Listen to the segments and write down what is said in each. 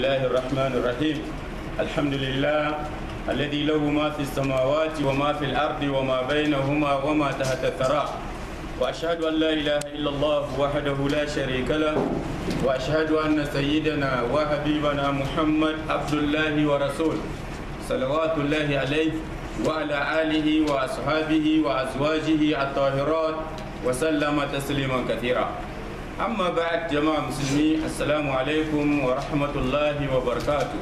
الله الرحمن الرحيم الحمد لله الذي له ما في السماوات وما في الأرض وما بينهما وما تحت الثرى وأشهد أن لا إله إلا الله وحده لا شريك له وأشهد أن سيدنا وحبيبنا محمد عبد الله ورسوله صلوات الله عليه وعلى آله وأصحابه وأزواجه الطاهرات وسلم تسليما كثيرا أما بعد جماعة مسلمين السلام عليكم ورحمة الله وبركاته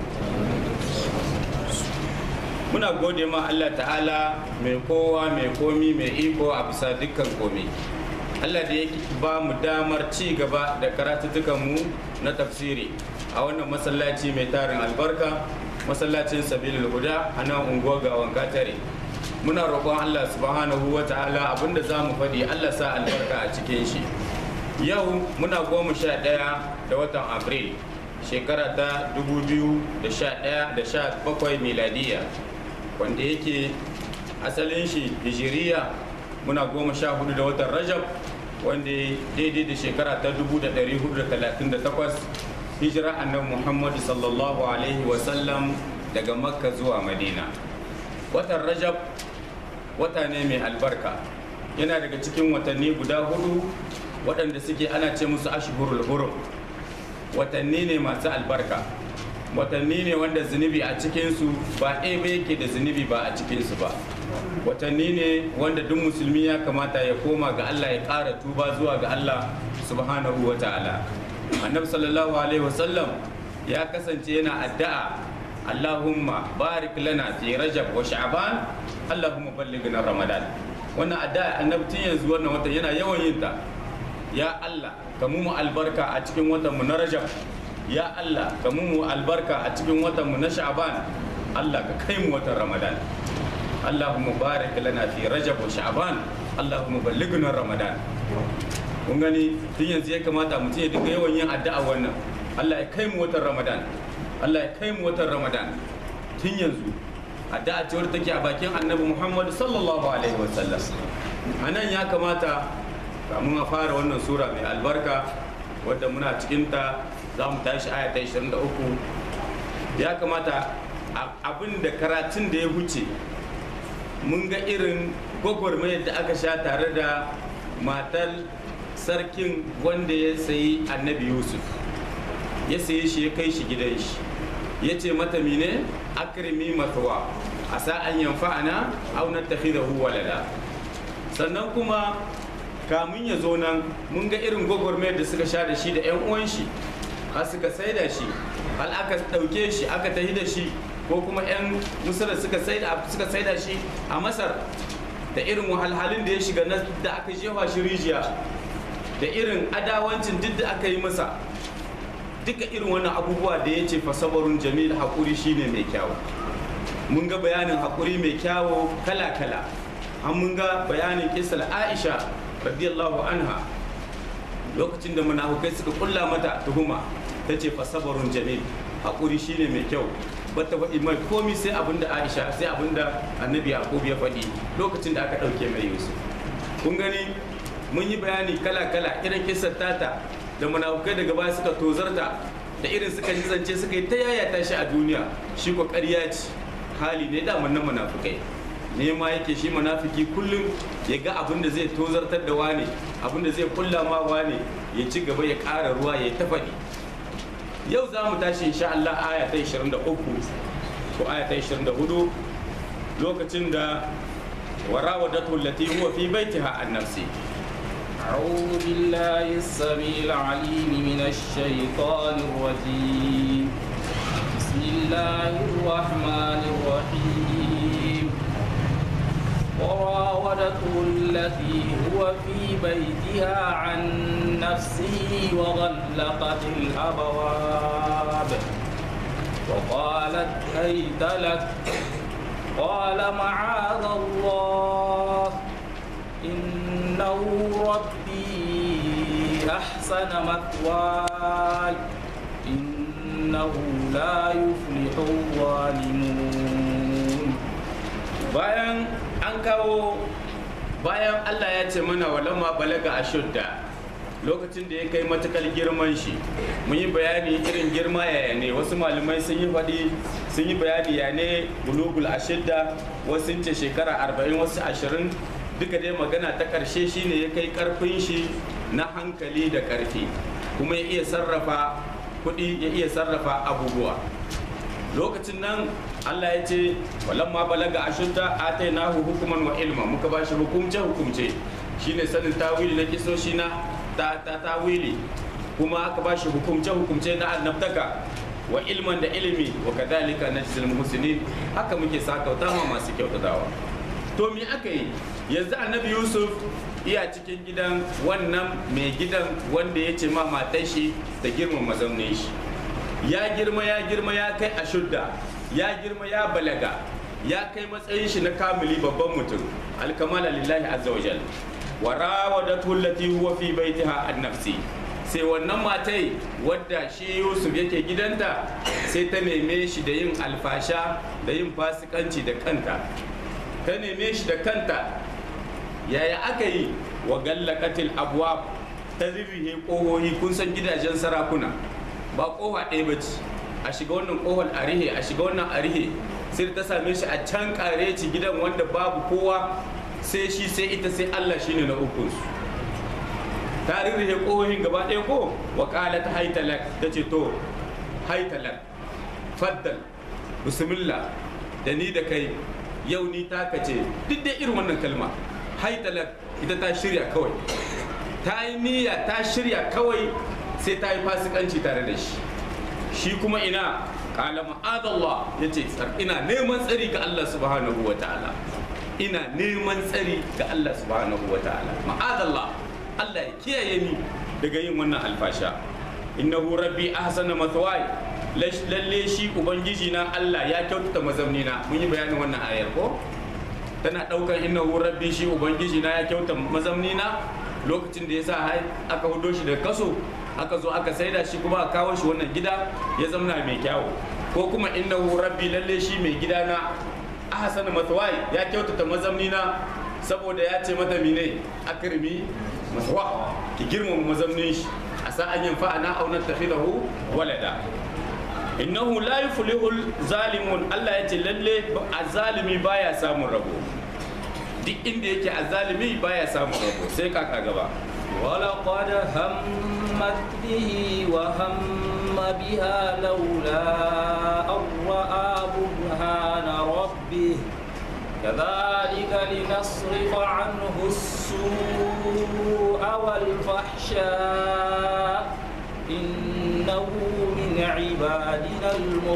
muna gode ma Allah ta'ala mai kowa mai komi mai iko a bisa dukkan komi Allah da ya ba mu damar ci gaba da mu na tafsiri a wannan masallaci mai tarin albarka masallacin sabilil huda a nan unguwar gawan katare muna roƙon Allah subhanahu wa ta'ala abinda za mu faɗi Allah sa albarka a cikin shi yau muna goma sha ɗaya da watan april shekara ta 2011 da sha bakwai miladiya wanda yake asalin shi hijiriya muna goma sha hudu da watan rajab wanda daidai da shekara ta 1438 hijira annabi muhammadu sallallahu alaihi wasallam daga makka zuwa madina watan rajab wata ne mai albarka yana daga cikin watanni guda hudu waɗanda suke ana ce musu ashhurul hurum watanni ne masu albarka watanni ne wanda zunubi a cikinsu ba ɗaya ba yake da zunubi ba a cikinsu ba watanni ne wanda duk musulmi ya kamata ya koma ga Allah ya ƙara tuba zuwa ga Allah subhanahu wa ta'ala annabi sallallahu alaihi wasallam ya kasance yana addu'a Allahumma barik lana fi rajab wa sha'ban Allahumma ballighna ramadan wannan addu'a annabi tun yanzu wannan watan yana yawan yin ta ya Allah ka mu albarka a cikin watan mu na rajab ya Allah ka mu albarka a cikin watan mu na sha'ban Allah ka kai mu watan ramadan Allahumma barik lana fi rajab wa sha'ban Allahumma ballighna ramadan kun gani tun yanzu ya kamata mutum ya dinga yawan yin addu'a wannan Allah ya kai mu watan ramadan Allah ya kai mu watan ramadan tun yanzu addu'a ce wadda take a bakin annabi Muhammad sallallahu alaihi wasallam anan ya kamata kamun a fara wannan sura mai albarka wadda muna cikinta za mu tashi aya ta 23 ya kamata abin da karatun da ya wuce mun ga irin gwagwarmayar da aka sha tare da matar sarkin wanda ya sayi annabi yusuf ya sayi shi ya kai shi gidan shi ya ce mata mine akrimi matuwa a sa'an yanfa'ana au nattakhidahu walada sannan kuma kamun ya zo nan mun ga irin gwagwarmayar da suka sha da shi da 'yan uwan shi har suka saida shi hal aka ɗauke shi aka tahi da shi ko kuma 'yan musulun suka saida shi a masar da irin wahalhalun da ya shiga da aka jefa shi rijiya da irin adawancin duk da aka yi masa duka irin wannan abubuwa da ya ce fasabarun jamil haƙuri shine mai kyawu mun ga bayanin haƙuri mai kyawu kala-kala an mun ga bayanin kisal aisha radiyallahu anha lokacin da munafukai suka kulla mata tuhuma ta ce fasabarun jamil haƙuri shine mai kyau bata faɗi mai komi sai abin da aisha sai abin da annabi yaqub ya faɗi lokacin da aka ɗauke mai yusuf kun gani mun yi bayani kala kala irin kisar tata da munafukai daga baya suka tozarta da irin suka yi zance suka yi ta yayata shi a duniya shi ko ƙarya ce hali ne da na munafukai nema yake shi munafiki kullum ya ga abin da zai tozartar da wane abin da zai kulla ma wane ya ci gaba ya ƙara ruwa ya ta faɗi yau za mu tashi insha Allah aya ta 23 ko aya ta 24 lokacin da warawadatu allati huwa fi baitiha an nafsi أعوذ بالله السميع العليم من الشيطان الرجيم بسم الله الرحمن الرحيم وراودته التي هو في بيتها عن نفسه وغلقت الأبواب وقالت هيت لك قال معاذ الله إنه ربي أحسن مثواي إنه لا يفلح الظالمون bayan an kawo bayan Allah ya ce mana walamma balaga ashudda lokacin da ya kai matakar girman shi mun yi bayani irin girma yaya ne wasu malamai sun yi faɗi sun yi bayani ya ne bulugul ashidda wasu sun ce shekara arba'in wasu ashirin duka dai magana ta ƙarshe shine ya kai ƙarfin shi na hankali da ƙarfi kuma ya iya sarrafa kuɗi ya iya sarrafa abubuwa lokacin nan Allah ya ce walamma balaga ashudda atainahu hukuman wa ilma muka bashi hukumce hukumce shine sanin tawili na kisoshi na ta ta tawili kuma aka bashi hukumce hukumce na annabtaka wa ilman da ilimi wa kadhalika najzil muhsinin haka muke sakauta ma masu kyautatawa to me aka yi yanzu annabi yusuf iya cikin gidan wannan mai gidan wanda ya ce ma matar shi ta girma mazaunin shi ya girma ya girma ya kai ashudda ya girma ya balaga ya kai matsayin shi na kamili babban mutum alkamala lillahi azza wa jal wa rawadatu allati huwa fi baitiha an nafsi sai wannan matai wadda shi Yusuf yake gidanta sai ta neme shi da yin alfasha da yin fasikanci da kanta ta neme shi da kanta yaya aka yi wa gallaqatil abwab ta zirrihe kohohi kun san gidajen sarakuna ba kofa ɗaya ba ce a shiga wannan kohon a rihe a shiga wannan a rihe sai ta same shi a can kare ci gidan wanda babu kowa sai shi sai ita sai Allah shine na ukun su ta rihe kohohin gaba ɗaya ko wa qalat haytalak ta ce to haytalak faddal bismillah da ni da kai yau ni taka ce duk da irin wannan kalma haytalak ita ta shirya kawai ta yi niyya ta shirya kawai sai ta yi fasikanci tare da shi shi kuma ina kala ma'adallah ya ce ina neman tsari ga Allah subhanahu wa ta'ala ina neman tsari ga Allah subhanahu wa ta'ala ma'adallah Allah ya kiyaye ni daga yin wannan alfasha innahu rabbi ahsana mathwai lalle shi ubangiji na Allah ya kyautata mazamni na mun yi bayanin wannan ayar ko tana daukan innahu rabbi shi ubangiji na ya kyautata mazamni na lokacin da ya sa aka hudo shi da kaso aka zo aka saida shi kuma a kawo shi wannan gida ya zamana mai kyawu ko kuma innahu rabbi lalle shi mai gida na ahsana mathwai ya kyautata mazamni na saboda ya ce mata mine akrimi mathwa ki girmama mazamnin shi a sa an yanfa ana auna takhidahu walada innahu la yuflihul zalimun Allah ya ce lalle azalimi baya samun rabo duk inda yake azalimi baya samun rabo sai kaka gaba ولقد همت به وهم بها لولا أن رأى برهان ربه كذلك لنصرف عنه السوء والفحشاء إنه من عبادنا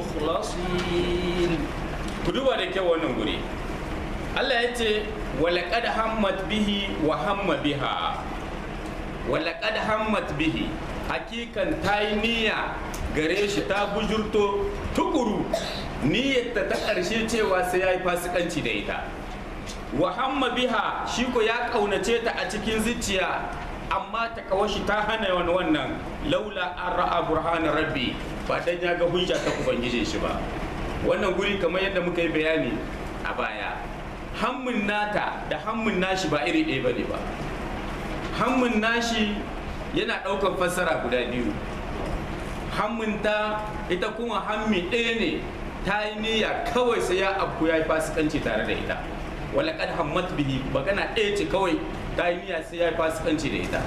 المخلصين كدوبا da kyau wannan guri Allah ya ce walaƙad hammat bihi wa hamma biha walaƙad hammat bihi hakikan ta yi niyya gare shi ta bujurto tukuru niyyarta ta ƙarshe cewa sai ya yi fasikanci da ita wa hamma biha shi ko ya ƙaunace ta a cikin zuciya amma ta kawashi ta hana wani wannan laula an ra'a burhanar rabbi ba dan ya ga hujja ta ubangijin shi ba wannan guri kamar yadda muka yi bayani a baya hammun nata da hammun nashi ba iri ɗaya ba ne ba hammun nashi yana ɗaukar fassara guda biyu hammunta ita kuma hammi ɗaya ne ta yi niyya kawai sai ya abu ya yi fasikanci tare da ita wala kad hammat bihi magana ɗaya ce kawai ta yi niyya sai ya yi fasikanci da ita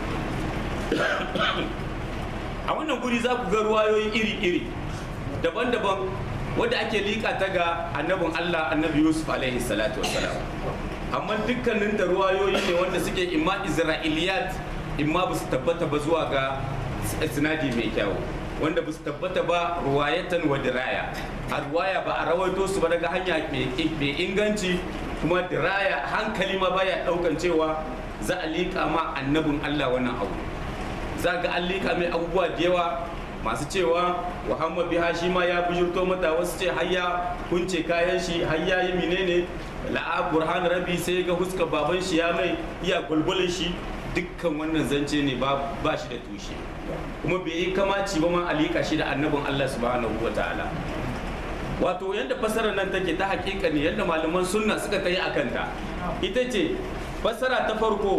a wannan guri za ku ga ruwayoyi iri-iri daban-daban wadda ake liƙa ta ga annabin Allah annabi Yusuf alaihi salatu wassalam amma dukkanin da ruwayoyi ne wanda suke imma isra'iliyat imma ba su tabbata ba zuwa ga sinadi mai kyau wanda ba su tabbata ba ruwayatan wa diraya a ruwaya ba a rawaito su ba daga hanya mai inganci kuma diraya hankali ma baya daukan cewa za a liƙa ma annabin Allah wannan abu za ga an liƙa mai abubuwa da yawa masu cewa muhammad biha shi ma ya bujurto mata wasu ce har ya kunce kayan shi har ya yi menene la'a burhan rabi sai ga huska baban shi ya mai iya gulgulin shi dukkan wannan zance ne ba shi da tushe kuma bai yi kamaci ba ma alika shi da annabin Allah subhanahu wa ta'ala wato yadda fasarar nan take ta hakika ne yadda malaman sunna suka kai a kanta ita ce fasara ta farko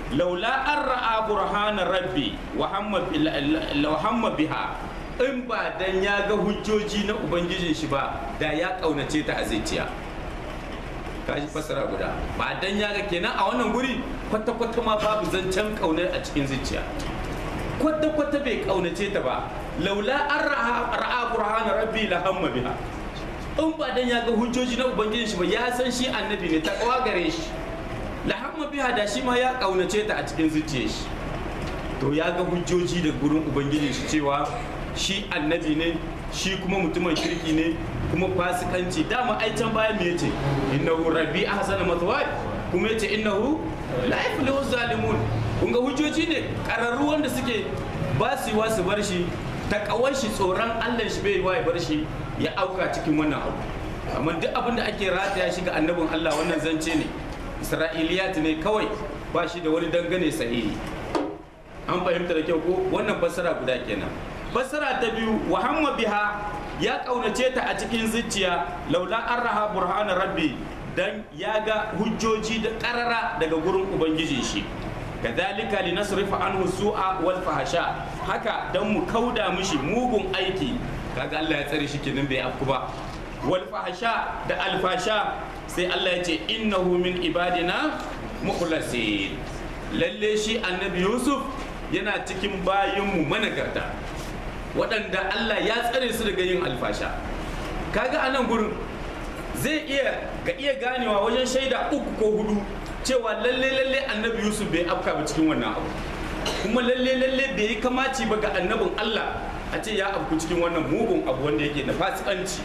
laula an ra'a burhana rabbi wa hamma biha in ba dan ya ga hujjoji na ubangijin shi ba da ya kaunace ta a zuciya kaji fasara guda ba dan ya ga kenan a wannan guri kwata kwata ma babu zancen kaunar a cikin zuciya kwata kwata bai kaunace ta ba laula an ra'a burhana rabbi la hamma biha in ba dan ya ga hujjoji na ubangijin shi ba ya san shi annabi ne ta kawa gare shi la hamma biha da shi ma ya kaunace ta a cikin zuciyar shi to ya ga hujjoji da gurin ubangijin shi cewa shi annabi ne shi kuma mutumin kirki ne kuma fasikanci dama ai can baya me yace innahu rabbi ahsana mathwaya kuma yace innahu la yuflihu zalimun kun ga hujjoji ne kararru wanda suke ba su yi su bar shi takawar shi tsoron Allah shi bai wa ya bar shi ya auka cikin wannan abu amma duk abin da ake rataya shi ga annabin Allah wannan zance ne isra'iliyat ne kawai ba shi da wani dangane sahihi an fahimta da kyau ko wannan fassara guda kenan fassara ta biyu wa hamma biha ya kaunace ta a cikin zuciya laula an raha burhana rabbi dan ya ga hujjoji da karara daga gurin ubangiji shi kadhalika linasrifa anhu su'a wal fahsha haka dan mu kauda mishi mugun aiki kaga Allah ya tsare shi kenan bai afku ba wal fahsha da alfasha sai Allah ya ce innahu min ibadina mukhlasin lalle shi annabi Yusuf yana cikin bayinmu managarta waɗanda Allah ya tsare su daga yin alfasha kaga anan gurin zai iya ga iya ganewa wajen shaida uku ko hudu cewa lalle lalle annabi Yusuf bai afka ba cikin wannan abu kuma lalle lalle bai yi kamaci ba ga annabin Allah a ce ya afku cikin wannan mugun abu wanda yake da fasikanci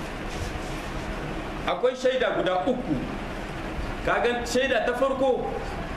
akwai shaida guda uku kaga shaida ta farko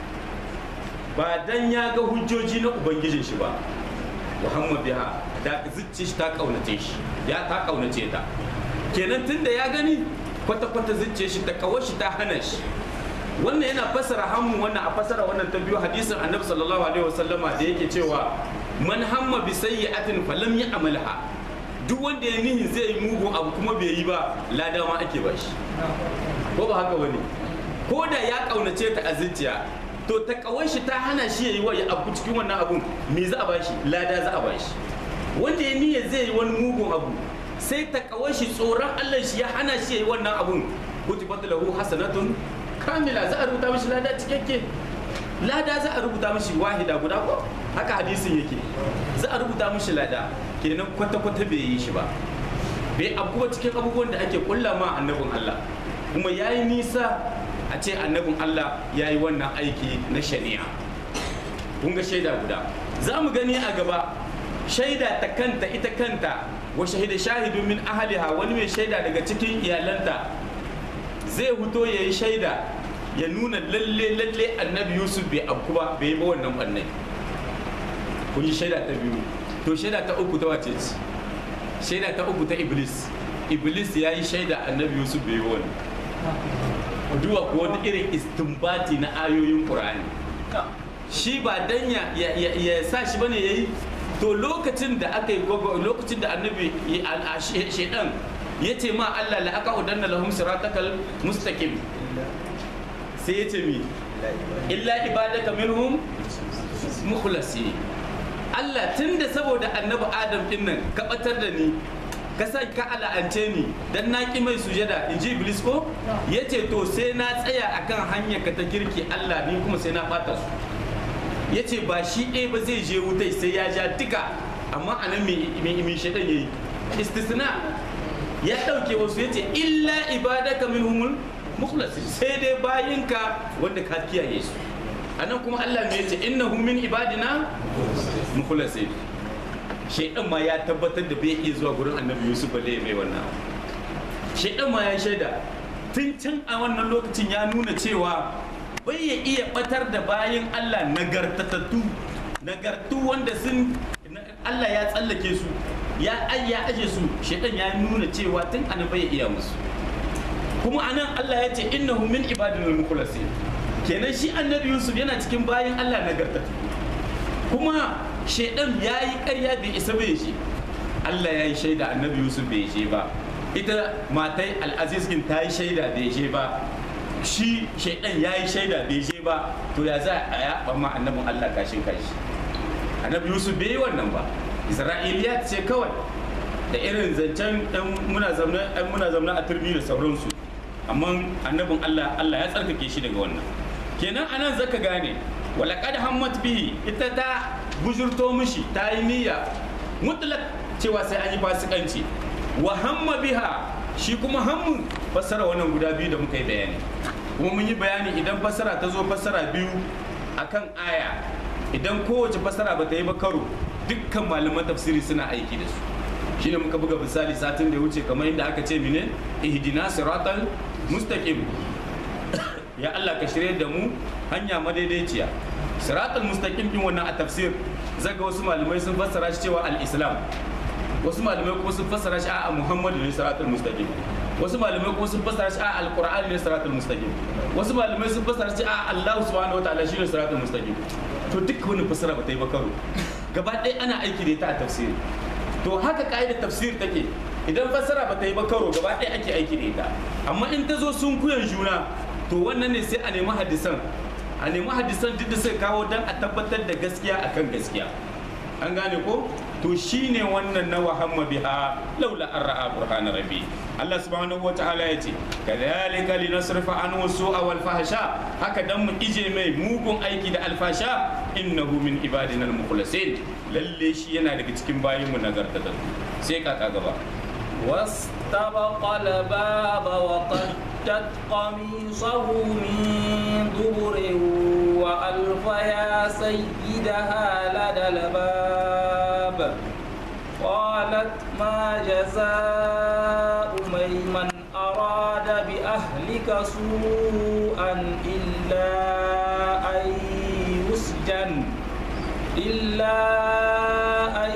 ba dan ya ga hujjoji na ubangijin shi ba muhammad biha da zuci shi ta kaunace shi ya ta kaunace ta kenan tunda ya gani kwata-kwata zuciya shi ta kawo shi ta hana shi wannan yana fasara hammu wannan a fasara wannan ta biyu hadisin annabi sallallahu alaihi wasallama da yake cewa man hamma bi sayyi'atin falam ya'malha duk wanda ya nihin zai yi mugun abu kuma bai yi ba lada ma ake ba shi ko ba haka bane ko da ya kaunace ta a zuciya to ta kawai shi ta hana shi ya yi wa ya abu cikin wannan abun me za a ba shi lada za a ba shi wanda ya niyyar zai yi wani mugun abu sai ta kawai shi tsoron Allah shi ya hana shi ya yi wannan abun kutibat lahu hasanatun kamila za a rubuta mishi lada cikakke lada za a rubuta mishi wahida guda ko haka hadisin yake za a rubuta mishi lada kenan kwata-kwata bai yi shi ba bai abubuwa cikin abubuwan da ake kulla ma annabin Allah kuma ya yi nisa a ce annabin Allah ya yi wannan aiki na shari'a kun ga shaida guda za mu gani a gaba shaida ta kanta ita kanta wa shahida shahidu min ahliha wani mai shaida daga cikin iyalanta zai fito ya yi shaida ya nuna lalle lalle annabi yusuf bai abku ba bai yi ba wannan ɓannai kun yi shaida ta biyu to shaida ta uku ta wace ce shaida ta uku ta iblis iblis ya yi shaida annabi yusuf bai yi wannan duwa ko wani irin istinbati na ayoyin qur'ani shi ba dan ya ya sa shi bane yayi to lokacin da aka yi lokacin da annabi shedan ya ce ma Allah la aka udanna lahum siratakal mustaqim sai ya ce mi illa ibadaka minhum mukhlasi Allah tunda saboda annabi Adam din nan ka batar da ni ka sa ka ala'ance ni dan na ki mai sujada in ji iblis ko ya ce to sai na tsaya akan hanyar ka ta kirki Allah ni kuma sai na bata su ya ce ba shi ɗaya ba zai je wutai sai ya ja duka amma anan mai shaɗan ya yi istisna ya ɗauke wasu ya ce illa ibadaka minhumul mukhlasin sai dai bayinka wanda ka kiyaye su anan kuma Allah ne ya ce innahum min ibadina mukhlasin shaidan ma ya tabbatar da bai iya zuwa gurin annabi Yusuf balle mai wannan shaidan ma ya shaida tun can a wannan lokacin ya nuna cewa bai ya iya batar da bayin Allah nagartatattu nagartu wanda sun Allah ya tsallake su ya ya aje su shaidan ya nuna cewa tun ana bai iya musu kuma anan Allah ya ce innahu min ibadina mukhlasin kenan shi annabi Yusuf yana cikin bayin Allah nagartattu kuma shaidan ya yi karya bai isa bai shi Allah ya yi shaida annabi Yusuf bai je ba ita matai al'aziz ta yi shaida bai je ba shi shaidan ya yi shaida bai je ba ba to ya za a yaɓa ma annabin Allah kashin kashi annabi Yusuf bai yi wannan ba Isra'iliya ce kawai da irin zancen ɗan muna zaune ɗan muna zaune a turmi da sauransu amma annabin Allah Allah ya tsarkake shi daga wannan kenan anan zaka gane walaqad hammat bihi ita ta bujurto mishi ta yi niyya mutlak cewa sai an yi fasikanci wa hamma biha shi kuma hammun fassara wannan guda biyu da muka yi bayani kuma mun yi bayani idan fassara ta zo fassara biyu akan aya idan kowace fassara ba ta yi ba karo dukkan malaman tafsiri suna aiki da su shine muka buga misali satin da ya wuce kamar inda aka ce mine ihdina siratal mustaqim ya Allah ka shirye da mu hanya madaidaiciya siratal mustaqim din wannan a tafsir zaga wasu malamai sun fassara shi cewa al-islam wasu malamai kuma sun fassara shi a muhammadu ne siratal mustaqim wasu malamai kuma sun fassara shi a alqur'ani ne siratal mustaqim wasu malamai sun fassara shi a Allah subhanahu wataala shi ne siratal mustaqim to duk wani fassara ba ta yi ba karo gaba ɗaya ana aiki da ita a tafsiri to haka ka'idar tafsir take idan fassara ba ta yi ba karo gaba ɗaya ake aiki da ita amma in ta zo sun kuyan juna to wannan ne sai a nemi hadisan a nemi hadisan duk da suka kawo don a tabbatar da gaskiya akan gaskiya an gane ko to shine wannan na wahamma biha laula an ra'a burhana rabbi Allah subhanahu wa ta'ala ya ce kadhalika linasrifa anhu su'a wal fahsha haka dan mu ije mai mugun aiki da alfasha innahu min ibadina al mukhlasin lalle shi yana daga cikin bayin mu nagartatattu sai kaka gaba واستبق الباب وقدت قميصه من دبر وألف يا سيدها لدى الباب قالت ما جزاء من أراد بأهلك سوءا إلا أن يسجن إلا أن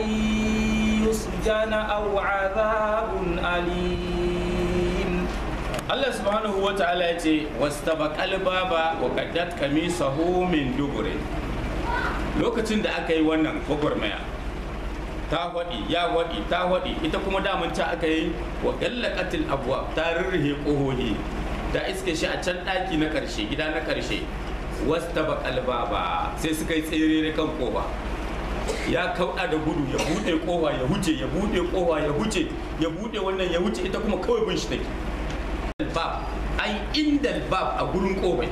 يسجن أو عذاب أليم Allah subhanahu wa ta'ala ya ce wastabaqal baba wa qaddat kamisahu min dubure lokacin da aka yi wannan gwagwarmaya ta waɗi ya waɗi ta waɗi ita kuma daman ta aka yi wa gallaqatil abwa ta rirrihe ƙohohi da iske shi a can ɗaki na ƙarshe gida na ƙarshe wastabaqal baba sai suka yi tsere kan kofa ya kauɗa da gudu ya buɗe kofa ya huce ya buɗe kofa ya huce ya buɗe wannan ya huce ita kuma kawai bin shi take bab ai inda bab a gurin kofai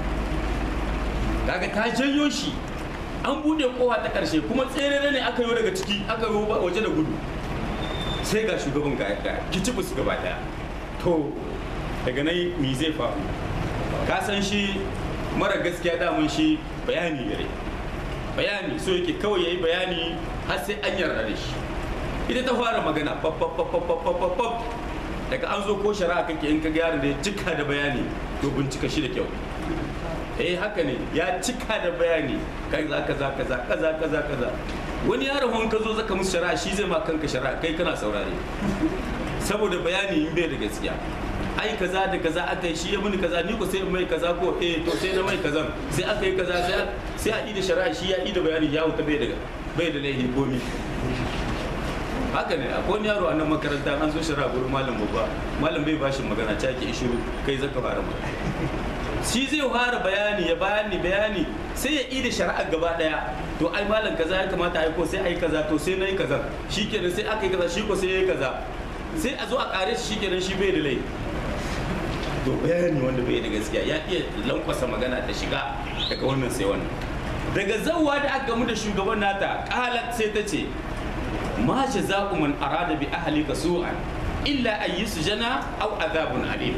kaga ta janyo shi an bude kowa ta karshe kuma tsere ne aka yi daga ciki aka yi waje da gudu sai ga shugaban ga ga kicibus gaba daya to daga nan me zai faru ka san shi mara gaskiya damun shi bayani gare bayani so yake kawai yayi bayani har sai an yarda da shi ita ta fara magana pap pap pap pap pap pap daga an zo ko shari'a kake in ka ga yaron da ya cika da bayani to bincika shi da kyau eh haka ne ya cika da bayani kaza kaza kaza kaza kaza kaza wani yaron hon ka zo zaka musu shari'a shi zai ma kanka shari'a kai kana saurare saboda bayani in bai da gaskiya ai kaza da kaza aka yi shi ya muni kaza ni ko sai mai kaza ko eh to sai na mai kaza sai aka yi kaza sai sai a yi da shari'a shi ya yi da bayani ya wuta bai da bai da laihin komi haka ne akwai wani yaro a nan makaranta an zo shari'a gurin malam babba malam bai bashi magana ta ki ishiru kai zaka fara magana shi zai fara bayani ya bayani bayani sai ya ida shari'a gaba daya to ai malam kaza ya kamata ai ko sai ai kaza to sai nayi kaza shikenan sai aka yi kaza shi ko sai yayi kaza sai a zo a kare shi shikenan shi bai da laifi to bayani wanda bai da gaskiya ya iya lankwasa magana ta shiga daga wannan sai wannan daga zawwa da aka gamu da shugaban nata qalat sai ta ce ma jaza'u man arada bi ahlika su'an illa an yusjana aw adhabun alim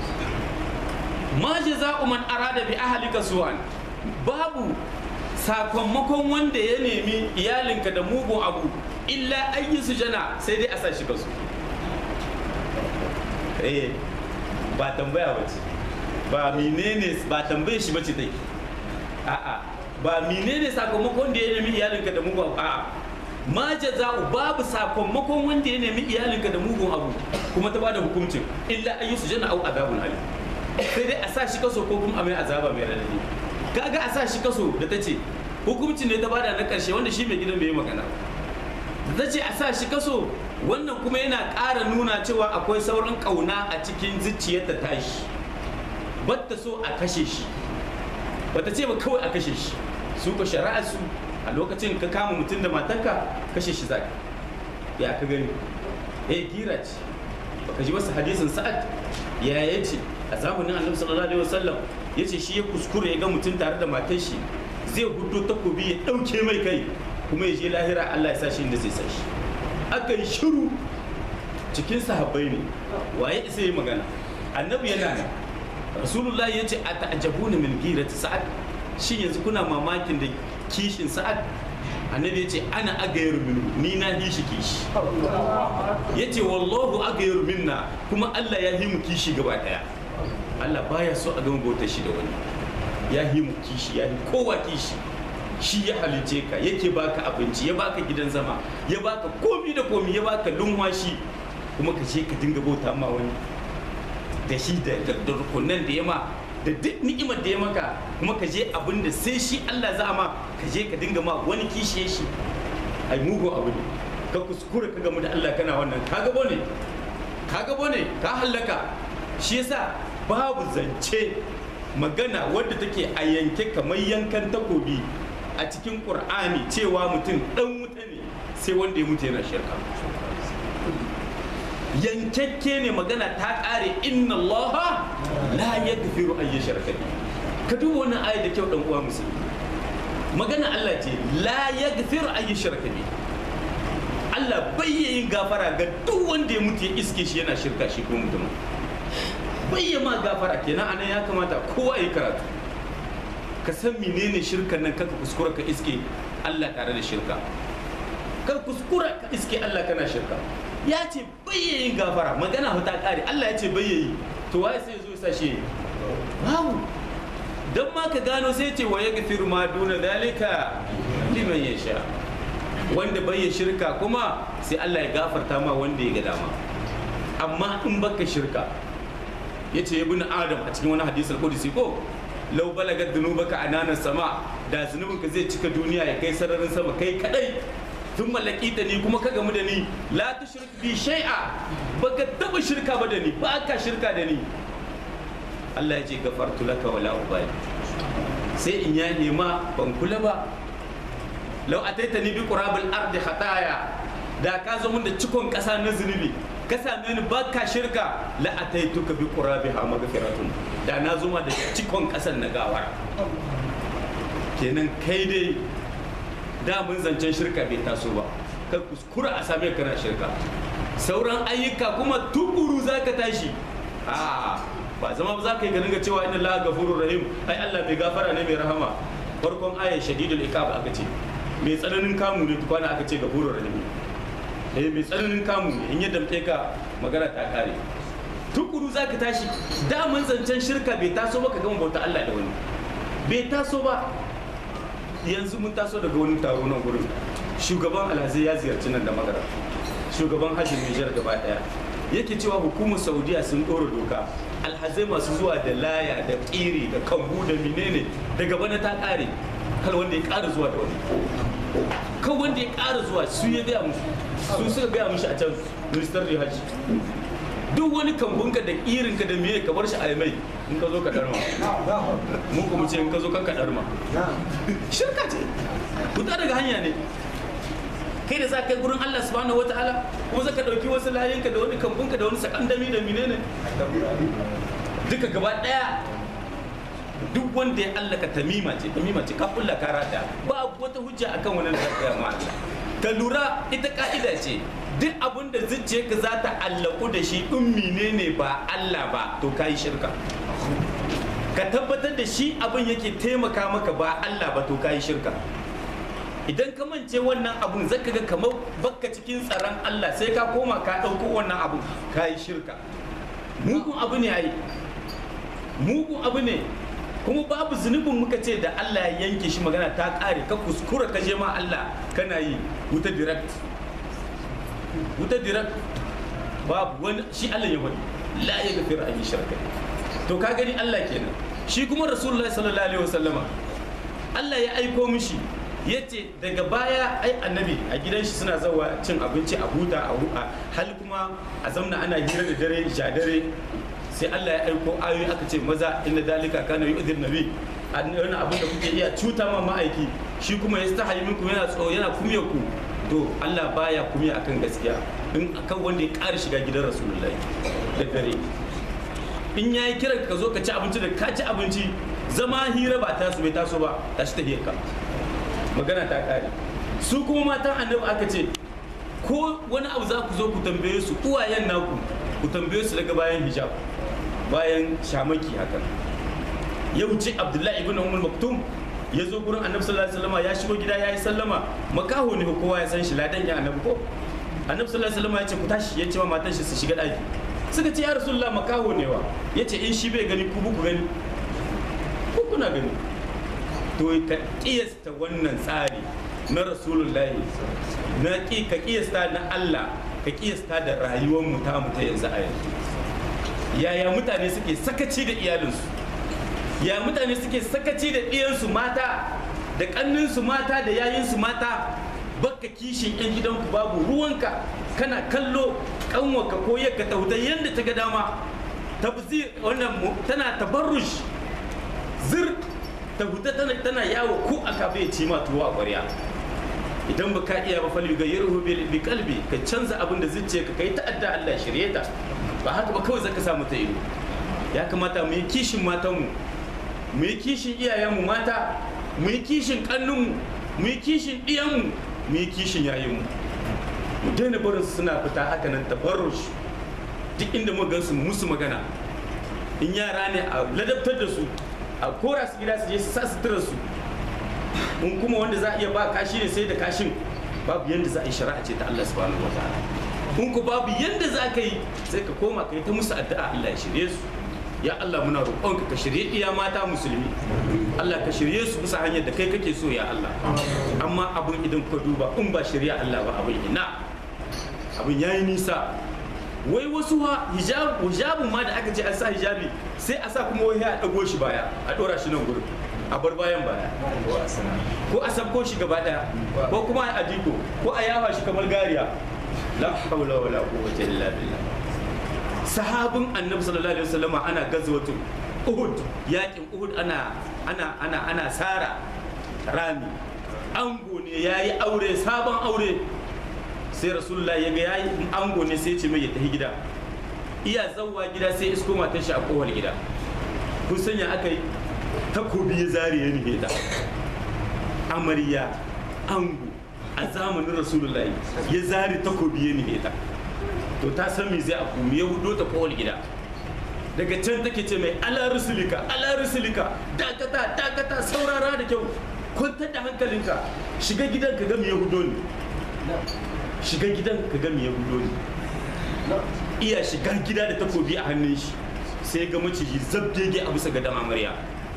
ma jaza'u man arada bi ahlika su'an babu sakamakon wanda ya nemi iyalinka da mugun abu illa an yusjana sai dai a sa shi kasu eh ba tambaya bace ba menene ba tambaye shi bace take a'a ba menene sakamakon da ya nemi iyalinka da mugun abu a'a ma jaza'u babu sakamakon wanda ya nemi iyalinka da mugun abu kuma ta bada hukuncin illa an yi sujana au azabun alim sai dai a sa shi kaso ko kuma a mai azaba mai radadi kaga a sa shi kaso da ta ce hukuncin ne ta bada na karshe wanda shi mai gidan bai yi magana da ta ce a sa shi kaso wannan kuma yana ƙara nuna cewa akwai sauran ƙauna a cikin zuciyar ta tashi batta so a kashe shi bata ce ba kawai a kashe shi su ko shari'a su a lokacin ka kama mutum da matanka kashe shi zaka ya ka gani eh gira ce baka ji wasu hadisin sa'ad ya yace a zamanin annabi sallallahu alaihi wasallam yace shi ya kuskure ya ga mutum tare da matar shi zai hudo takobi ya dauke mai kai kuma ya je lahira Allah ya sa shi inda zai sa shi aka yi shiru cikin sahabbai ne waye isa yi magana annabi yana nan rasulullahi ya ce a ta'ajabuna min girati sa'ad shi yanzu kuna mamakin da kishin sa'ad annabi ya ce ana agayar minu ni na yi shi kishi ya ce wallahu agayar minna kuma Allah ya yi mu kishi gaba daya Allah baya so a gama bautar shi da wani ya yi mu kishi ya yi kowa kishi shi ya halice ka yake baka abinci ya baka gidan zama ya baka komi da komi ya baka lumwashi kuma ka je ka dinga bauta ma wani da shi da da rukunan da ya ma da duk ni'imar da ya maka kuma ka je abin da sai shi Allah za ma ka je ka dinga ma wani kishiye shi ai mugun abu ne ka kuskure ka gamu da Allah kana wannan ka gabo ne ka gabo ne ka hallaka shi yasa babu zance magana wadda take a yanke kamar yankan takobi a cikin ƙur'ani cewa mutum ɗan wuta ne sai wanda ya mutu yana shirka yankakke ne magana ta ƙare inna allaha la yaghfiru an yushraka bihi ka duba wannan ayat da kyau dan uwa musulmi magana Allah ce la yaghfiru an yushraka bihi Allah bai yin gafara ga duk wanda ya mutu ya iske shi yana shirka shi ko mutum bai ma gafara kenan anan ya kamata kowa ya karatu ka san menene shirkan nan kaka kuskura ka iske Allah tare da shirka kar kuskura ka iske Allah kana shirka ya ce bayyayin gafara magana ta kare Allah ya ce bayyayi to waye sai zo sa shi babu dan ma ka gano sai ce wa yaghfiru ma duna dalika liman yasha wanda bayya shirka kuma sai Allah ya gafarta ma wanda ya ga dama amma in baka shirka yace ibn adam a cikin wani hadisi al-qudsi ko lau balagat dhunubaka anana sama da zunubinka zai cika duniya ya kai sararin sama kai kadai tun mallaki da ni kuma ka gamu da ni la tushrik bi shay'a baka taba shirka ba da ni ba ka shirka da ni Allah ya ce gafartu laka wala ubali sai in ya nema ban kula ba lau ataitani bi qurabil ardi khataya da ka zo mun da cikon kasa na zunubi ka same ni ba ka shirka la ataituka bi qurabiha maghfiratun da na zo ma da cikon kasan na gawara kenan kai dai da mun zancen shirka bai taso ba ka kuskura a same kana shirka sauran ayyuka kuma tukuru za ka tashi a ba zama ba za ka yi ganin ga cewa inna la gafurur rahim ai Allah mai gafara ne mai rahama farkon ayat shadidul iqab aka ce mai tsananin kamu ne tukwana aka ce gafurur rahim eh mai tsananin kamu ne in ya damke ka magana ta kare tukuru za ka tashi da mun zancen shirka bai taso ba ka gama bauta Allah da wani bai taso ba yanzu mun taso daga wani taro nan gurin shugaban alhazai ya ziyarci nan da magara shugaban hajji nijar gaba daya yake cewa hukumar saudiya sun ɗora doka alhazai masu zuwa da laya da ƙiri da kambu da menene daga bana ta ƙare kar wanda ya ƙara zuwa da wani kan wanda ya ƙara zuwa su ya gaya musu su suka gaya mushi a can ministar da hajji duk wani kambunka da ƙirinka da miye ka bar shi a mai in ka zo ka darma mu kuma ce in ka zo kan ka darma shirka ce fita daga hanya ne kai da za ka yi gurin Allah subhanahu wataala kuma za ka ɗauki wasu layinka da wani kambunka da wani sakandami da menene duka gaba ɗaya duk wanda ya allaka tamima ce tamima ce ka kulla ka rata ba wata hujja akan wani da ka ma Allah ka lura ita ka'ida ce duk abin da zuciyarka za ta allaku da shi in menene ba Allah ba to ka yi shirka ka tabbatar da shi abin yake taimaka maka ba Allah ba to ka yi shirka idan ka mance wannan abun zaka ga kamar bakka cikin tsaron Allah sai ka koma ka ɗauko wannan abun ka yi shirka mugun abu ne ai mugun abu ne kuma babu zunubin muka ce da Allah ya yanke shi magana ta ƙare ka kuskura ka je ma Allah kana yi wuta direct wuta direct babu wani shi Allah ya wani la ya gafira an yi shirka to ka gani Allah kenan shi kuma rasulullahi sallallahu alaihi wasallama Allah ya aiko mishi ya ce daga baya ai annabi a gidan shi suna zawa cin abinci a huta a huta hal kuma a zamna ana hira da dare ja dare sai Allah ya aiko ayoyi aka ce maza inna dalika kana yu'dhir nabi wani abin da kuke iya cuta ma ma'aiki shi kuma ya stahayi minku yana tsoro yana kumya ku to Allah baya kumya akan gaskiya in akan wanda ya ƙara shiga gidan rasulullahi da dare in yayi kiran ka zo ka ci abinci da ka ci abinci zama hira ba tasu bai taso ba tashi ta ka magana ta kare su kuma matan annabi aka ce ko wani abu za ku zo ku tambaye su uwayen naku ku tambaye su daga bayan hijab bayan shamaki hakan ya wuce abdullahi ibn umar maktum ya zo gurin annabi sallallahu alaihi wasallam ya shigo gida ya yi sallama makaho ne kowa ya san shi ladan ya annabi ko annabi sallallahu alaihi wasallam ya ce ku tashi ya ce wa matan shi su shiga daki suka ce ya rasulullah makaho ne wa ya ce in shi bai gani ku ku gani ku kuna gani to ka kiyasta wannan tsari na rasulullahi na ki ka kiyasta na Allah ka kiyasta da rayuwar mu ta mu ta yanzu a yanzu yaya mutane suke sakaci da iyalinsu ya mutane suke sakaci da ɗiyansu mata da ƙanninsu mata da yayinsu mata baka kishin yan gidanku babu ruwanka kana kallo kanwaka ko yakka ta wuta yadda ta ga dama tabzir wannan tana tabarrush zir ta huta tana tana yawo ko a kafe ya ci ma tuwo a ƙwarya idan ba ka iya ba fal yughayyiruhu bi qalbi ka canza abin da zuciya ka kai ta'adda Allah shirye ta ba haka ba kawai zaka samu ta ido ya kamata mu yi kishin matanmu mu yi kishin iyayenmu mata mu yi kishin kannunmu mu yi kishin ɗiyanmu mu yi kishin yayinmu mu daina barin su suna fita haka nan tabarrush duk inda mu gansu musu magana in yara ne a ladabtar da su a kora su gida su je su sa sutura su in kuma wanda za a iya ba kashi ne sai da kashin babu yanda za a yi shari'a ce ta Allah subhanahu wa ta'ala in ku babu yanda za ka yi sai ka koma ka yi ta musu addu'a Allah ya shirye su ya Allah muna roƙonka ka shirye iya mata musulmi Allah ka shirye su bisa hanyar da kai kake so ya Allah amma abin idan ka duba in ba shirya Allah ba abin ina abin yayi nisa wai wasu ha hijab hijabun ma da aka ce an sa hijabi sai a sa kuma wai a dago shi baya a dora shi nan gurin a bar bayan baya ko a sabko shi gaba daya ko kuma a adiko ko a yafa shi kamar gariya la hawla wala quwwata illa billah sahabin annabi sallallahu alaihi wasallam ana gazwatu uhud yakin uhud ana ana ana ana sara rami ango ne yayi aure sabon aure sai rasulullahi ya ga yayi ango ne sai ya ce mai ya tafi gida iya zawwa gida sai isko matar shi a kowar gida kun sanya aka yi takobi ya zare ya nufe ta amarya ango a zamanin rasulullahi ya zare takobi ya nufe ta to ta san me zai abu ya hudo ta kowar gida daga can take ce mai ala rusulika ala rusulika dakata dakata saurara da kyau kwantar da hankalinka shiga gidan ka ga me ya hudo ne shiga gidan ka ga me ya hudo ne iya shiga gida da takobi a hannun shi sai ga maciji zabgege a bisa gadon amarya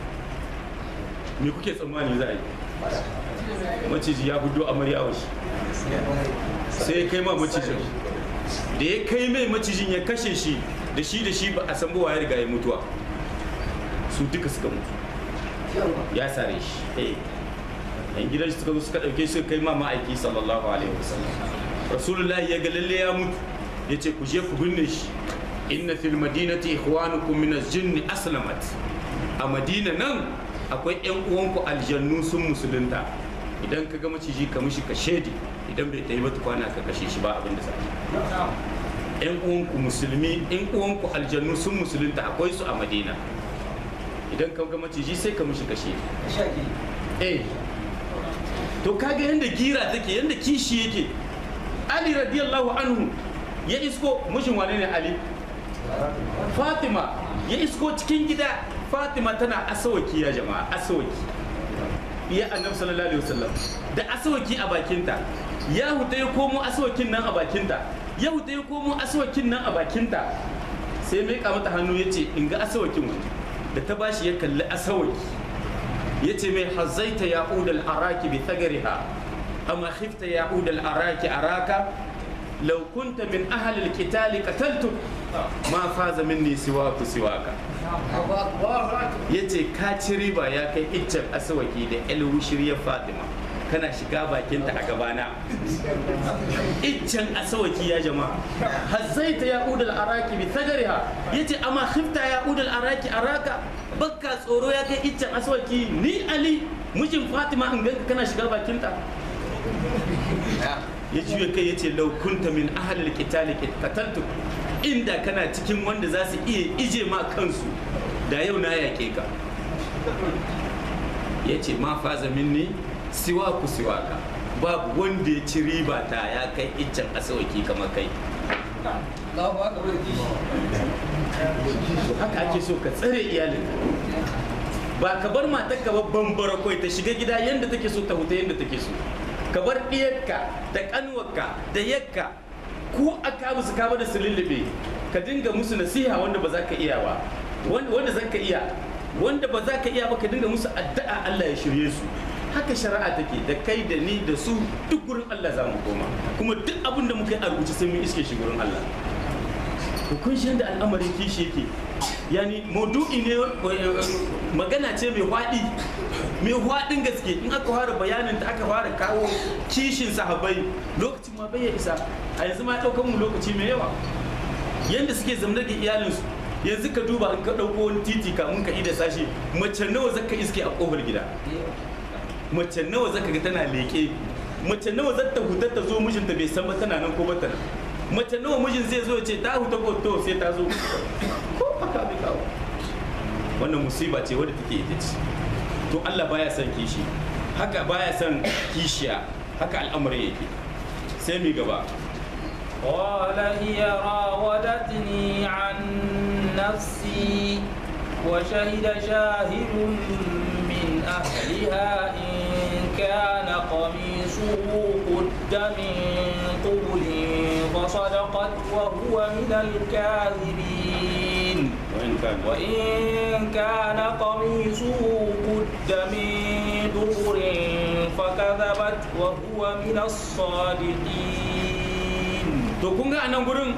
me kuke tsammani za a yi maciji ya hudo amarya wa shi sai ya kai ma macijin da ya kai mai macijin ya kashe shi da shi da shi ba a san ba ya riga ya mutuwa su duka suka mutu ya sare shi yan gidan suka zo suka dauke shi kai ma ma'aiki sallallahu alaihi wasallam rasulullahi ya ga lalle ya mutu ya ce ku je ku binne shi inna fil madinati ikhwanukum min az-jinn aslamat a madina nan akwai yan uwanku aljannu sun musulunta idan ka ga maciji ka mishi ka shedi idan bai tayi ba kwana ka kashe shi ba abin da za yan uwanku musulmi yan uwanku aljannu sun musulunta akwai su a madina idan ka ga maciji sai ka mishi ka shedi eh to kaga yanda gira take yanda kishi yake ali radiyallahu anhu ya isko mushin wane ne ali fatima ya isko cikin gida fatima tana asawaki ya jama'a asawaki ya annabi sallallahu alaihi wasallam da asawaki a bakinta ya huta ya komo asawakin nan a bakinta ya huta ya komo asawakin nan a bakinta sai mai mata hannu ya ce in ga asawakin wani da ta bashi ya kalli asawaki ya ce mai hazaita ya udal araki bi thagariha amma khifta ya udal araki araka لو كنت من أهل القتال قتلتك ما فاز مني سواك سواك yace ka ci riba ya kai iccen asawaki da alwushiriyar fatima kana shiga bakinta a gabana iccen asawaki ya jama'a hazzaita ya udal araki bi tagariha yace amma khifta ya udal araki araka bakka tsoro ya kai iccen aswaki ni ali mijin fatima in ganka kana shiga bakinta ya juya kai ya ce laukunta min ahalil qitali qataltu inda kana cikin wanda za su iya ije ma kansu da yau na yaƙe ka ya ce ma faza minni siwa ku siwa ka babu wanda ya ci riba ta ya kai iccen asawaki kamar kai haka ake so ka tsare iyalinka ba ka bar matar ka babban barakwai ta shiga gida yadda take so ta huta yadda take so ka bar ɗiyarka da ƙanwarka da yakka ko a kabu su kama da su lullube ka dinga musu nasiha wanda ba za ka iya ba wanda za ka iya wanda ba za ka iya ba ka dinga musu addu'a Allah ya shirye su haka shari'a take da kai da ni da su duk gurin Allah za mu koma kuma duk abin da muka yi a rubuce sai mun iske shi gurin Allah kun shi da al'amarin kishi yake yani maudu'i ne magana ce mai hwaɗi mai hwaɗin gaske in aka fara bayanin ta aka fara kawo kishin sahabbai lokacin ma bai ya isa a yanzu ma ɗaukan mu lokaci mai yawa yanda suke zamnar da iyalinsu yanzu ka duba in ka ɗauko wani titi kamun ka ida sashi mace nawa zaka iske a ƙofar gida mace nawa zaka ga tana leƙe mace nawa zata hutar ta zo mijinta bai san ba tana nan ko ba tana mace nawa mijin zai zo ya ce ta huta ko to sai ta zo ko aka bai kawo wannan musiba ce wadda take ita ce to Allah baya son kishi haka baya son kishiya haka al'amari yake sai mi gaba قال هي راودتني عن نفسي وشهد شاهد من أهلها إن كان قميصه قد من قبل فصدقت وهو من الكاذبين وإن كان وإن كان قميصه قد من دبر فكذبت وهو من الصادقين to kun ga anan gurin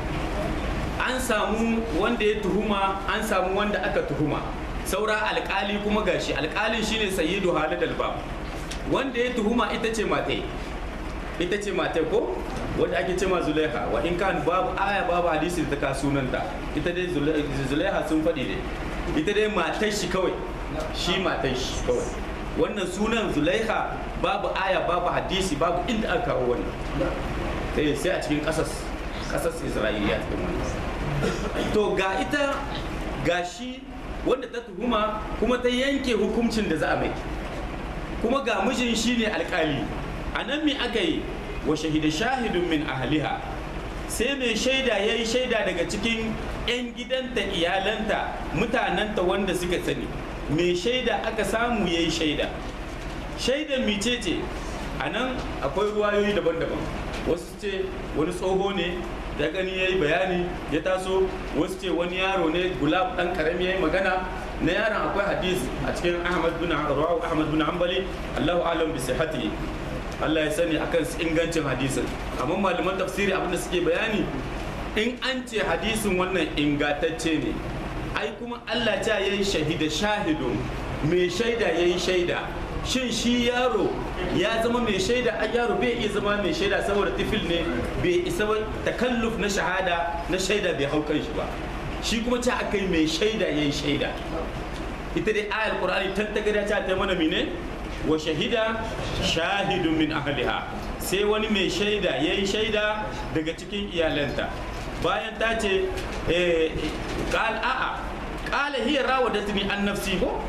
an samu wanda ya tuhuma an samu wanda aka tuhuma saura alkali kuma gashi alkalin shine sayyidu halid albab wanda ya tuhuma ita ce matai ita ce matai ko wanda ake ce ma zulaiha wa in kan babu aya babu hadisi da ta ka sunanta ita dai Zulai- zulaiha sun faɗi dai ita dai matar shi kawai shi matar shi kawai wannan sunan zulaiha babu aya babu hadisi babu inda aka kawo wannan sai sai a cikin kasas kasas isra'iliya cikin wannan to ga ita ga shi wanda ta tuhuma kuma ta yanke hukuncin da za a mai kuma ga mijin shine alkali a nan me aka yi wa shahida shahidun min ahliha sai mai shaida ya yi shaida daga cikin 'yan gidanta iyalanta mutanenta wanda suka sani mai shaida aka samu ya yi shaida shaidan mice ce a nan akwai ruwayoyi daban-daban wasu ce wani tsoho ne da gani ya yi bayani ya taso wasu ce wani yaro ne gulab dan karami ya yi magana na yaron akwai hadisi a cikin ahmad bin rawahu ahmad bin hanbali allahu alam bi sihhati Allah ya sani akan ingancin hadisin amma malaman tafsiri abinda suke bayani in an ce hadisin wannan ingantacce ne ai kuma Allah ta yayi shahida shahidun mai shaida yayi shaida shin shi yaro ya zama mai shaida a yaro bai iya zama mai shaida saboda tifil ne bai isa ba takalluf na shahada na shaida bai hau kan shi ba shi kuma ta aka yi mai shaida ya yi shaida ita dai ayar qur'ani tan ta gada ta ta mana mine wa shahida shahidun min ahliha sai wani mai shaida ya yi shaida daga cikin iyalanta bayan ta ce eh, qal a'a qala hiya rawadatni an nafsi ko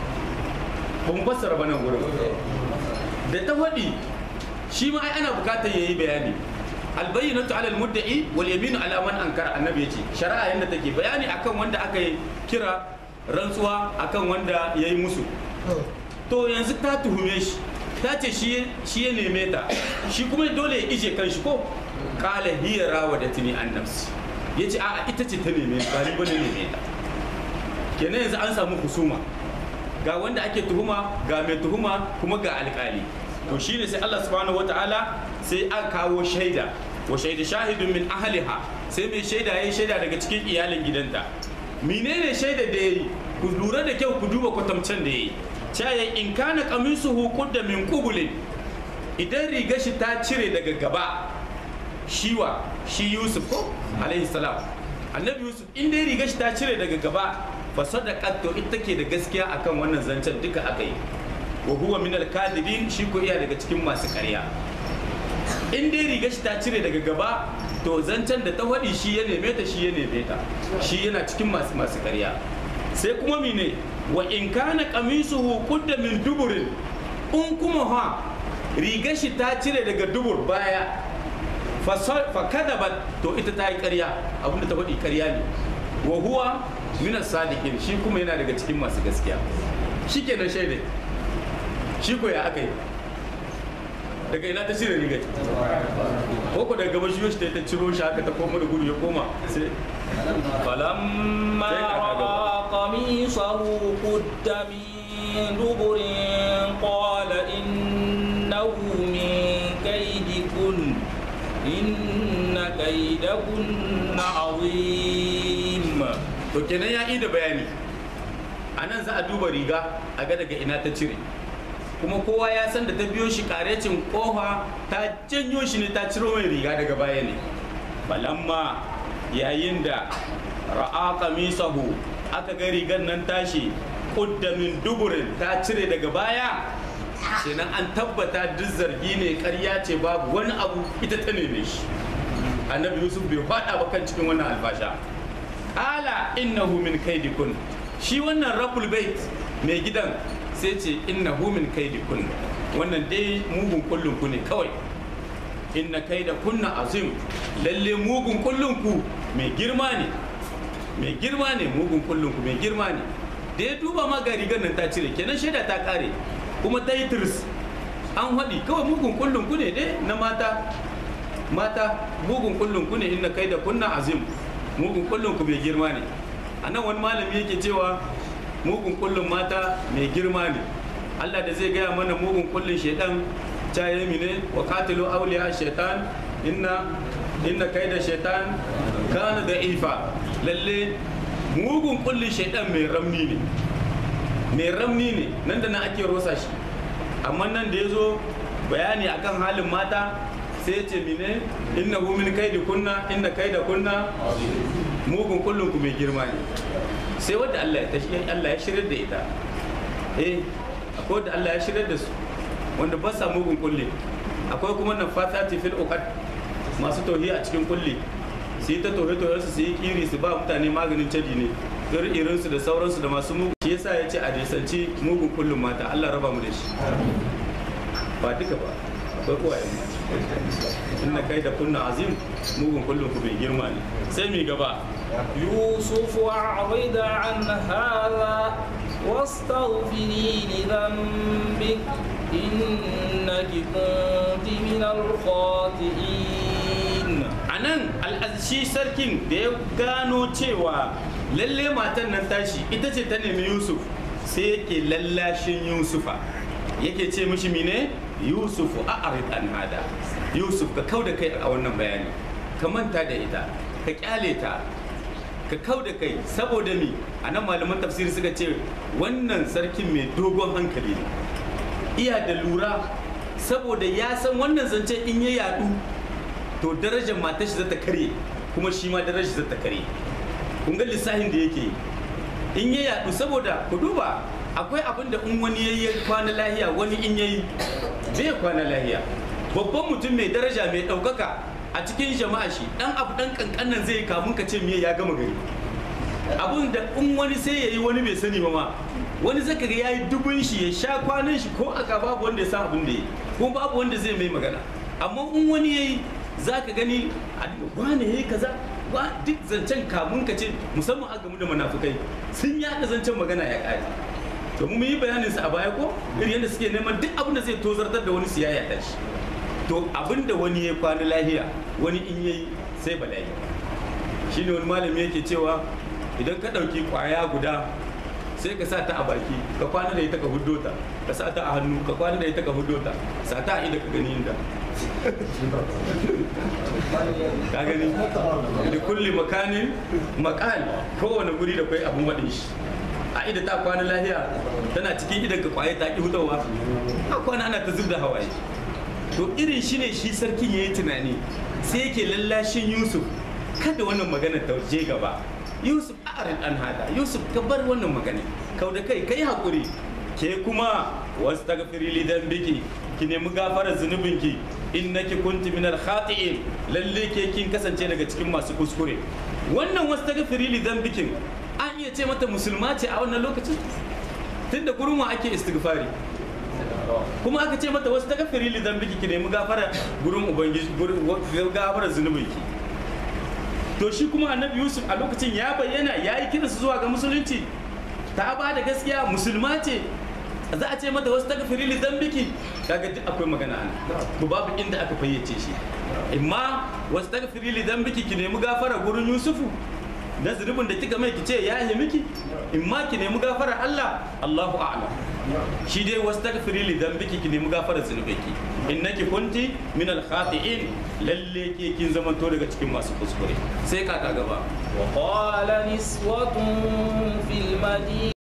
ba mu fassara ba nan gurin da ta faɗi shi ma ai ana bukatar yayi bayani albayyinatu ala almudda'i wal yaminu ala man ankara annabi yace shari'a yanda take bayani akan wanda aka yi kira rantsuwa akan wanda yayi musu to yanzu ta tuhume shi ta ce shi shi ya neme ta shi kuma dole ya ije kanshi ko qala hiya rawadatni an nafsi yace a'a ita ce ta neme ba ni bane neme ta kenan yanzu an samu husuma ga wanda ake tuhuma ga mai tuhuma kuma ga alkali to shine sai Allah subhanahu wataala sai aka kawo shaida wa shaida shahidun min ahliha sai mai shaida yayi shaida daga cikin iyalin gidanta menene shaida da yayi ku lura da kyau ku duba kwatamcen da yayi cewa in kana qamisuhu qudda min qubulin idan riga shi ta cire daga gaba shiwa shi Yusuf ko alaihi salam annabi yusuf in dai riga shi ta cire daga gaba fa sadaqat to ita take da gaskiya akan wannan zancen duka aka yi wa huwa min al-kadibin shi ko iya daga cikin masu ƙarya in dai riga shi ta cire daga gaba to zancen da ta faɗi shi ya neme ta shi ya neme ta shi yana cikin masu masu ƙarya sai kuma mine wa in kana qamisuhu qudda min duburin in kuma ha riga shi ta cire daga dubur baya fa kadabat to ita ta yi ƙarya abinda ta faɗi ƙarya ne wa huwa min sadiqin shi kuma yana daga cikin masu gaskiya shikenan shaidai shi ko ya aka yi daga ina ta cire rigar ko ko daga gaba shi ta ta ciro shi haka ta koma da gudu ya koma sai فلما رأى قميصه قد من دبر قال إنه من كيدكن إن كيدكن عظيم to kenan ya yi da bayani a nan za a duba riga a ga daga ina ta cire kuma kowa ya san da ta biyo shi karecin kofa ta janyo shi ne ta ciro mai riga daga baya ne balamma yayin da ra'a qamisahu aka ga rigar nan tashi kudda min duburin ta cire daga baya kenan an tabbata duk zargi ne karya ce babu wani abu ita ta neme shi annabi yusuf bai faɗa ba kan cikin wannan alfasha ala innahu min kaidikun shi wannan rabbul bait mai gidan sai ce innahu min kaidikun wannan dai mugun kullun ku ne kawai inna kaida kunna azim lalle mugun kullun ku mai girma ne mai girma ne mugun kullun ku mai girma ne da ya duba ma ga rigar nan ta cire kenan shaida ta kare kuma ta yi tirs an haɗi kawai mugun kullun ku ne dai na mata mata mugun kullun ku ne inna kaida kunna azim mugun kullun ku mai girma ne a nan wani malami yake cewa mugun kullun mata mai girma ne Allah da zai gaya mana mugun kullun shaidan ta yi ne wa katilu auliya shaitan inna inna kaida shaitan kana da ifa lalle mugun kullun shaidan mai ramni ne mai ramni ne nan da nan ake rosa shi amma nan da ya zo bayani akan halin mata sai ce mine inna hu min kaidi kunna inna kaida kunna mugun kullun ku mai girma ne sai wanda Allah ya tashi Allah ya shirya da ita eh akwai wanda Allah ya shirya da su wanda ba sa mugun kulle akwai kuma nan fatati fil uqad masu tauhi a cikin kulle su yi ta tauhe tauhe su yi kiri su ba mutane maganin caji ne irin su da sauransu da masu mugun shi yasa ya ce a nisanci mugun kullun mata Allah raba mu da shi ba duka ba akwai kowa yan mata inna kai da kunna azim mugun kullun ku mai girma ne sai mi gaba يوسف أعرض عن هذا واستغفري لذنبك إنك كنت من الخاطئين a nan al'azishi sarkin da ya gano cewa lalle matan nan tashi ita ce ta nemi yusuf sai yake lallashin yusufa yake ce mishi mine yusufu a arid an hada yusuf ka kau da kai a wannan bayani ka manta da ita ka kyale ta ka kau da kai saboda mi a nan malaman tafsiri suka ce wannan sarkin mai dogon hankali ne iya da lura saboda ya san wannan zance in ya yadu to darajar matar shi zata karye kuma shi ma darajar shi zata karye kun ga lissafin da yake in ya yadu saboda ku duba akwai abin da in wani yayi ya kwana lahiya wani in yayi zai kwana lahiya babban mutum mai daraja mai ɗaukaka a cikin jama'a shi dan abu dan kankanan zai kamun ka ce miye ya gama gari abun da in wani sai yayi wani bai sani ba ma wani zaka ga yayi dubun shi ya sha kwanan shi ko aka babu wanda ya san abin da yi ko babu wanda zai mai magana amma in wani yayi zaka gani a wane yayi kaza wa duk zancen kamun ka ce musamman a gamu da munafukai sun yada zancen magana ya kare to mu yi bayanin su a baya ko irin yadda suke neman duk abin da zai tozartar da wani siyaya ta shi to abin da wani ya kwana lahiya wani in yayi sai bala'i shine wani malami yake cewa idan ka ɗauki kwaya guda sai ka sa ta a baki ka kwana da ita ka huddo ta ka sa ta a hannu ka kwana da ita ka huddo ta sa ta a ida ka gani inda ka gani da kulli makanin makal kowane guri da kai abun waɗin shi a ida ta kwana lahiya tana cikin idan ka kwaye ta ki hutawa a kwana ana ta zub da hawaye to irin shi ne shi sarkin ya yi tunani sai yake lallashin yusuf kada wannan magana ta je gaba yusuf a'rid an hada yusuf ka bar wannan magana kau da kai kai hakuri ke kuma wastaghfiri li dhanbiki ki nemi gafarar zunubinki innaki kunti minal khati'in lalle ke kin kasance daga cikin masu kuskure wannan wastaghfiri li dhanbikin an iya ce mata musulma ce a wannan lokacin tunda gurin wa ake istighfari kuma aka ce mata wasu tagafiri li zambiki ki nemi gafara gurin ubangiji gurin gafara zunubinki to shi kuma annabi yusuf a lokacin ya bayyana ya yi kiransu zuwa ga musulunci ta ba da gaskiya musulma ce za a ce mata wasu tagafiri li zambiki kaga duk akwai magana ana to babu inda aka fayyace shi imma wasu tagafiri li zambiki ki nemi gafara gurin yusufu na zunubin da kika mai ki ce ya yi miki imma ki nemi gafara Allah Allahu a'lam shi dai wasu takfiri li dambiki ki nemi gafarar zunubinki innaki kunti min al khati'in lalle ke kin zamanto daga cikin masu kuskure sai ka gaba وقال نسوة في المدينة